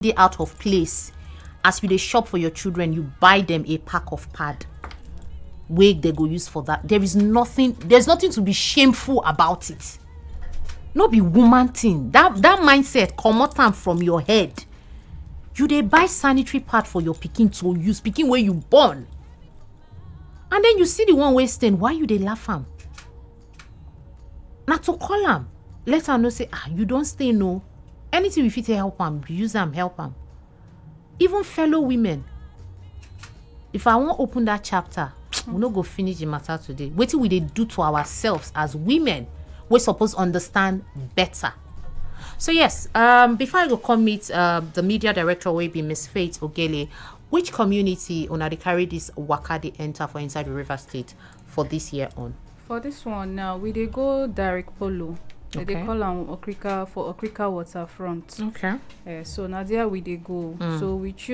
dey out of place as you dey shop for your children you buy them a pack of pad wey they go use for that there is nothing there's nothing to be shameful about it no be woman thing that that mindset comot am from your head you dey buy sanitary pad for your pikin to use pikin wey you born and then you see the one wey stain why you dey laugh am na to call am let am know say ah you don stain o anything we fit take help am use am help am even fellow women if i wan open that chapter we no go finish the matter today wetin we dey do to ourselves as women wey suppose understand better so yes um, before i go come meet uh, the media director wey be miss faith ogele which community una dey carry this waka dey enter for inside the river state for this year on. For this one now, we dey go direct polo. They dey Okay. call am Okrika for Okrika waterfront. okay. Uh, so na there we dey go. So we choose